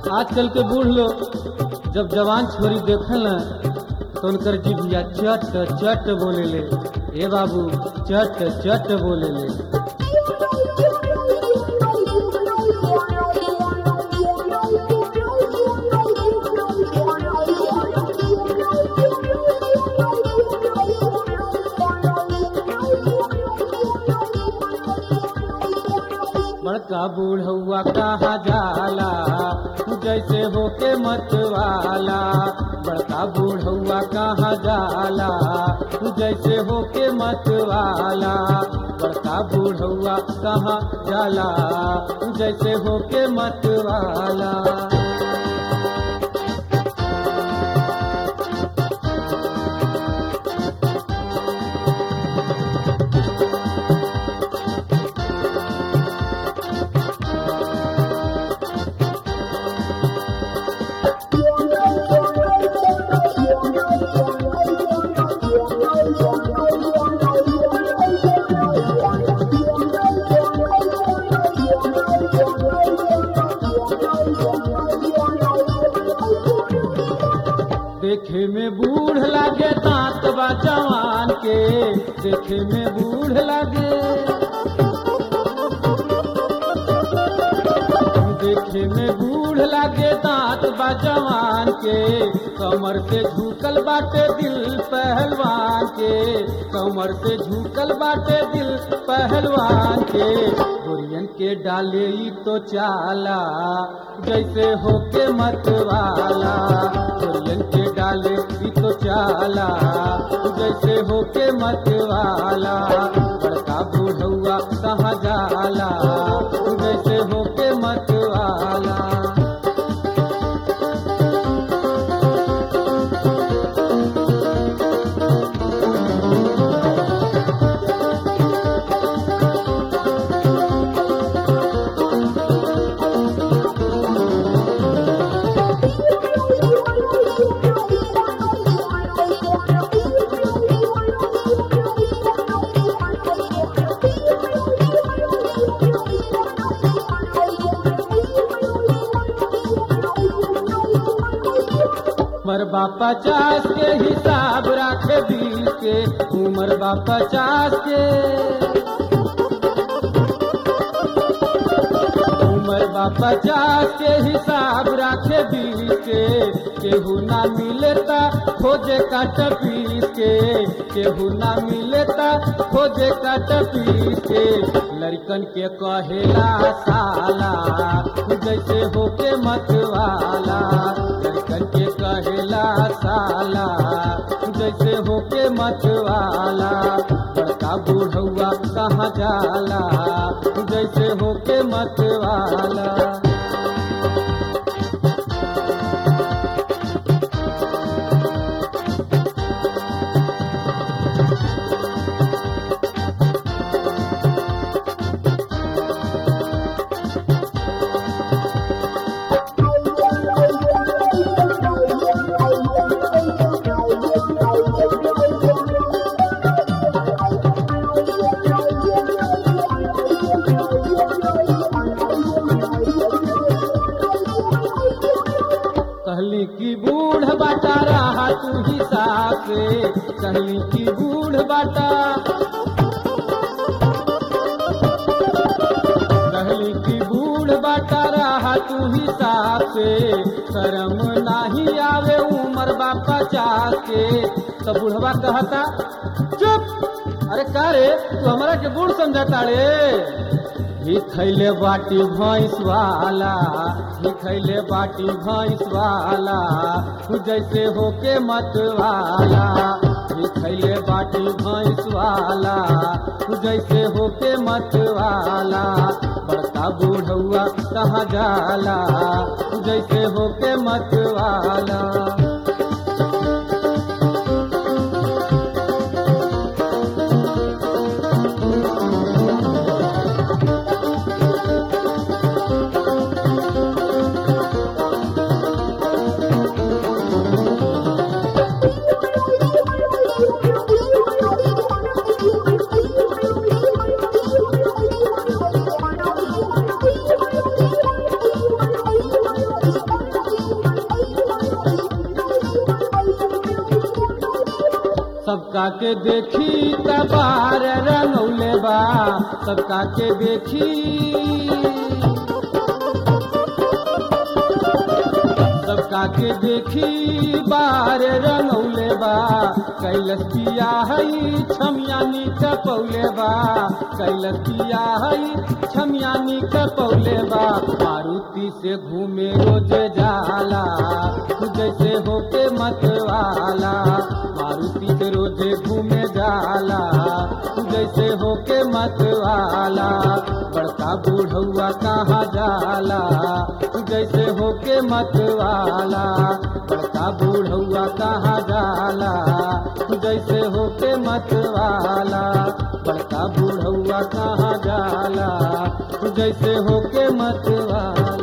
आजकल के बूढ़ लोग जब जवान छोरी देखल न तो उनकर जिभिया चट चट बोले ले ए बाबू चट चट बोले ले बड़का बूढ़ौआ कहा जाला जैसे होके मत वाला बड़का बूढ़ौआ कहा जाला जैसे होके मत वाला बड़का बूढ़ौआ कहा जाला जैसे होके मत वाला देखे में बूढ़ लागे दांत बा जवान के देखे में बूढ़ लागे देखे में बूढ़ लागे दांत बा जवान के कमर से झुकल बाटे दिल पहलवान के कमर से झुकल बाटे दिल पहलवान के गोरियन के डाले ई तो चाला जैसे होके मत वाला गोरियन के डाले ई तो चाला जैसे होके मत वाला बड़का बूढ़ौआ कहाँ जाला जैसे होके मत वाला उमर बा पचास के हिसाब राखे बीस के उमर बा पचास के उमर बा पचास के हिसाब राखे बीस के केहू ना मिलेता खोजे काट पीस के केहू ना मिलेता खोजे काट पीस के लड़कन के कहेला साला जैसे होके मत वाला लड़कन के कहेला साला जैसे होके मत वाला बड़का बूढ़ौआ कहाँ जाला जैसे होके मत वाला कहली की बूढ़ बाटा रहा तू हिसाब से कहली की बूढ़ बाटा कहली की बूढ़ बाटा रहा तू हिसाब से शर्म नाही आवे उमर बा पचास के तो बूढ़वा कहता चुप अरे का रे तू हमरा के बूढ़ समझता रे ही खैले बाटी भैंस वाला ही खैले बाटी भैंस वाला तू जैसे होके मत वाला ही खैले बाटी भैंस वाला तू जैसे होके मत वाला बड़का बूढ़ौआ कहाँ जाला तू जैसे होके मत वाला Thank you. सबका के देखी कबार रंगौले बा सबका के देखी सबका के देखी बार रंगौले बा कैलस पिया हई छमियानी कपौले बा कैलस पिया हई छमियानी कपौले बा मारुति से घूमे रोज जाला जैसे होके मतवाला मारुति से रोज घूमे जाला जैसे होके मतवाला बड़का बूढ़ौआ कहाँ जाला जैसे होके मतवाला बड़का बूढ़ौआ कहाँ जाला जैसे होके मतवाला बड़का बूढ़ौआ कहाँ जाला जैसे होके मतवाला